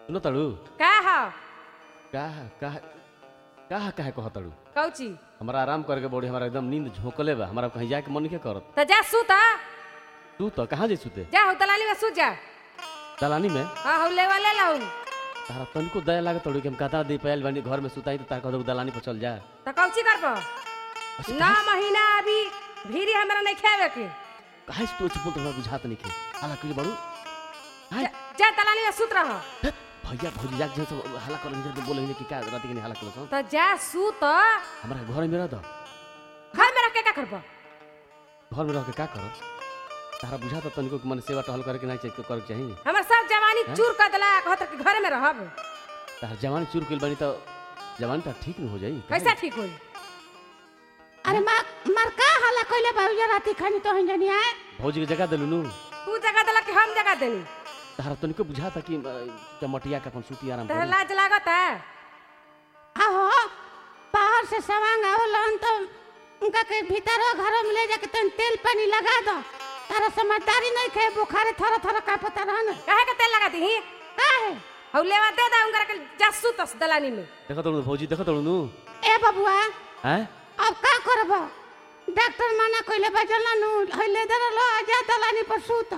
सुनो तड़ू का हो का का का काहे कह तड़ू कौची हमारा आराम करके बॉडी हमारा एकदम नींद झोंकले बा हमारा कहीं जाके मन के करत तो जा सूत आ। तू तो कहाँ जैसू ते जा हो दलाली में सूत जा दलानी में हाँ हो ले वाले लाऊ तारा तनिको दया लागे तड़ू कि हम कता दे पायल बानी घर में सुताई तो तार कह दलानी पर चल जा तो कौची करबो नौ महीना अभी भीरी हमरा नहीं खावे के काहे से तू ऐसे बोलत हमरा बुझात नहीं के हाला कइले बड़ू हाय जा- जा दलाली में सूत रहो धत, भैया भौजी जाके जैसे हाला कर जे बोले कि का रात के नहीं हाला कर तो जा सूत हमारा घर में रह दो घर में रख के का करबो घर में रह के का करो तारा बुझा तो तनिको कि मन सेवा टहल करे के नहीं चाहिए करे के चाहिए हमर सब जवानी चूर कर देला कहत कि घर में रहब तार जवानी चूर कइल बानी तो जवानी तो ठीक न हो जाई कैसा ठीक होई अरे मार मार का हाला कइले बाबूजी राती खानी तो हंजनी आए भौजी के जगह देलू नु तू जगह देला कि हम जगह देनी तारा तनिको बुझा था कि अ, चमटिया का अपन सूती आराम तहरा करी लाज लागत है आहो बाहर से सवांग आवलन तो उनका के भीतर घर में ले जाके तन तेल पानी लगा दो तारा समझदारी नहीं खे बुखारे थोड़ा थोड़ा का पता रहन काहे के तेल लगा दी काहे हौ लेवा दे दा उनकरा के जा सूत दलानी में देखो तड़ू भौजी देखो तड़ू नु ए बबुआ हैं अब का करब डॉक्टर मना कइले बजला नु हइले दर लो आजा दलानी पर सूत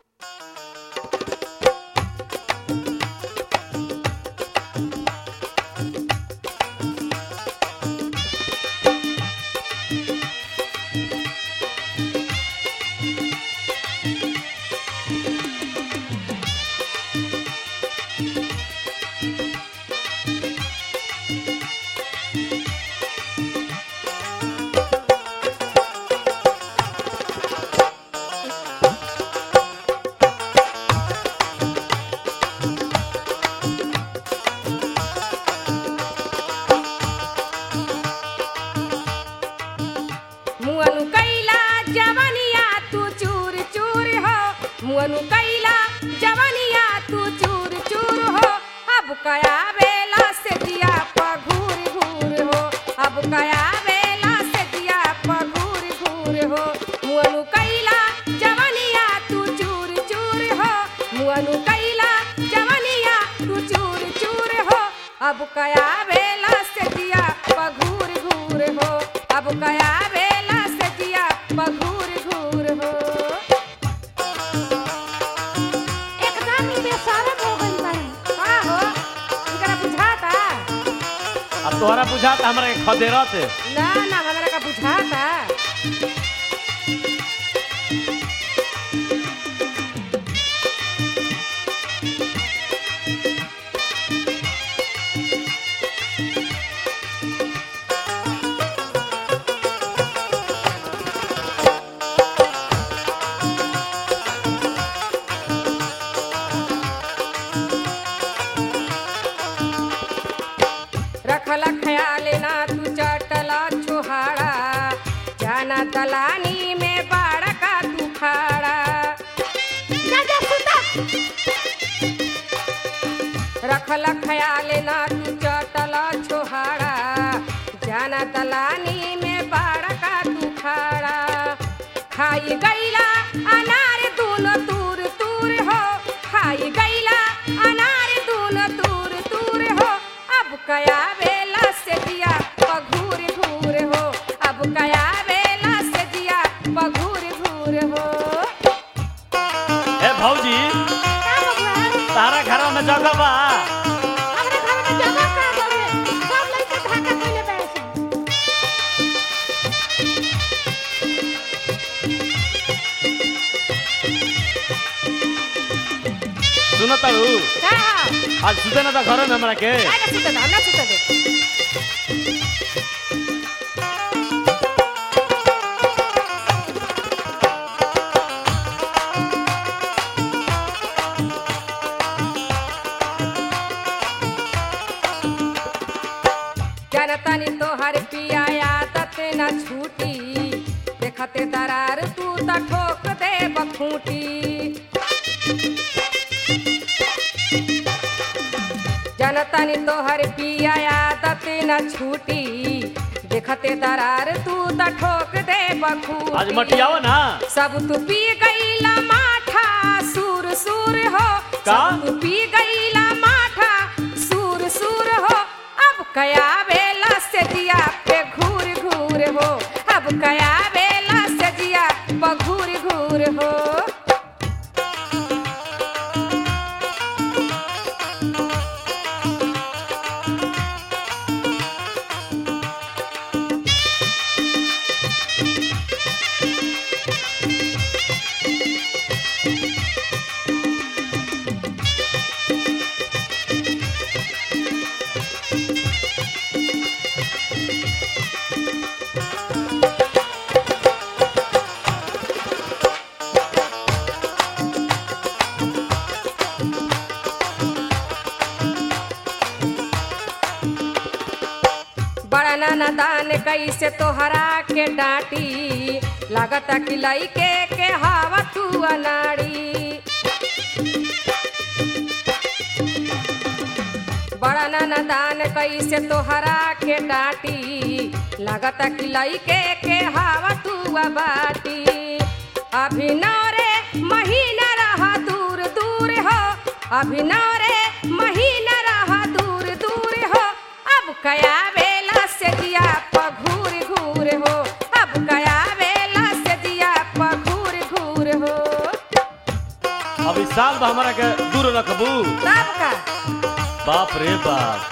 मुअनु कैला जवनिया तू चूर चूर हो मुअनु कैला जवनिया तू चूर चूर हो अब कया बेला से दिया पघूर घूर हो अब कया बेला से दिया पघूर घूर हो मुअनु कैला जवनिया तू चूर चूर हो मुअनु कैला जवनिया तू चूर चूर हो अब कया बेला से दिया पघूर घूर हो अब कया बेला से दिया पघूर घूर हो एकदम ही बेसरम हो गइल बाई का हो इनकरा बुझाता अब तोहरा बुझा त हमरा के खदेरत ना ना हमरा का बुझाता रखल ख्याल ना तू चटला छुहाड़ा जाना दलानी में बाड़ा का तू खाड़ा जा जा सूता रखल ख्याल ना तू चटला छुहाड़ा जाना दलानी में बाड़ा का तू खाड़ा खाई गईला अनार दूनो तूर तूर हो खाई गईला अनार दूनो तूर तूर हो अब कया बेला से दिया पघूर घूर हो अब कया बेला से दिया पघूर घूर हो ए भौजी का बबुआ तारा घर में जगह बा हमरे घर में जगह का बावे सब लइका धाका कइले बैसे सुनो तड़ू का हो? आज सुते ना त घर में हमरा के काय का सुते दे, हमरा सुते दे। जनतनी तोहर पिया आदत न छूटी देखते दरार तू त ठोक दे बखूटी जनतनी तोहर पिया आदत न छूटी देखते दरार तू त ठोक दे बखूटी आज मटियाओ ना सब तू पी गईला माठा सूर सूर हो का? सब तू पी गईला माठा बड़ा ना दान कैसे तोहरा के डांटी लागता कि लइके के हवा तू अनाड़ी बड़ा ना दान कैसे तोहरा के डांटी लागता कि लइके के हवा तू बाटी अभिनव रे महीना रहा दूर दूर हो अभिनव रे महीना रहा दूर दूर हो अब कया बेला से दिया पघूर घूर हो अब कया बेला से दिया पघूर घूर हो अभी साल बा हमारा के दूर रखबू तब का बाप रे बाप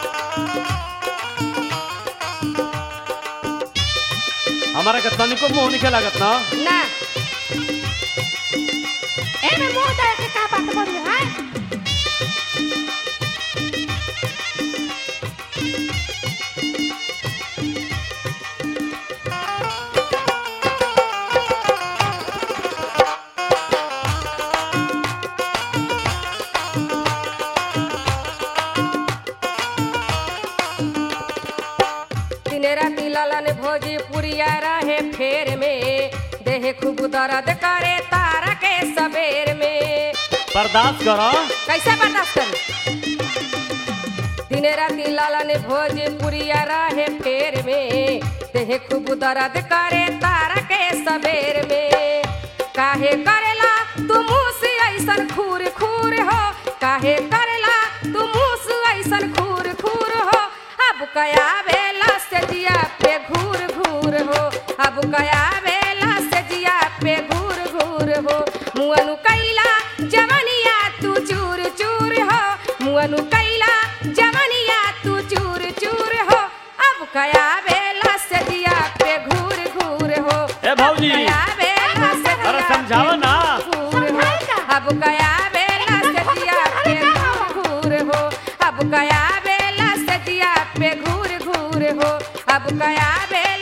हमारा के तनिको मुंह निके लागत ना ना एमे मुंह दे के का बात बोली है दिन राति ललन भोजी पुरिया रहे फेर में देह खूब दर्द करे तारा के सबेर में बर्दाश्त करो कैसे बर्दाश्त करी दिन राति ललन भोजी पुरिया रहे फेर में देह खूब दर्द करे तारा के सबेर में काहे करेला तू मुँह से ऐसन खूर खूर हो काहे करेला तू मुँह से ऐसन खूर खूर हो अब कया बेला से जिया पे घूर घूर हो अब कया बेला से जिया पे घूर घूर हो मुअनु कैला जवनिया तू चूर चूर हो मुअनु कैला जवनिया तू चूर चूर हो अब कया बेला से जिया पे घूर घूर हो ए भौजी कया बेला से अरे जिया समझाओ ना घूर हो अब कया बेला से जिया पे घूर घूर हो अब कया बेला से जिया पे घूर घूर हो अब कया बेला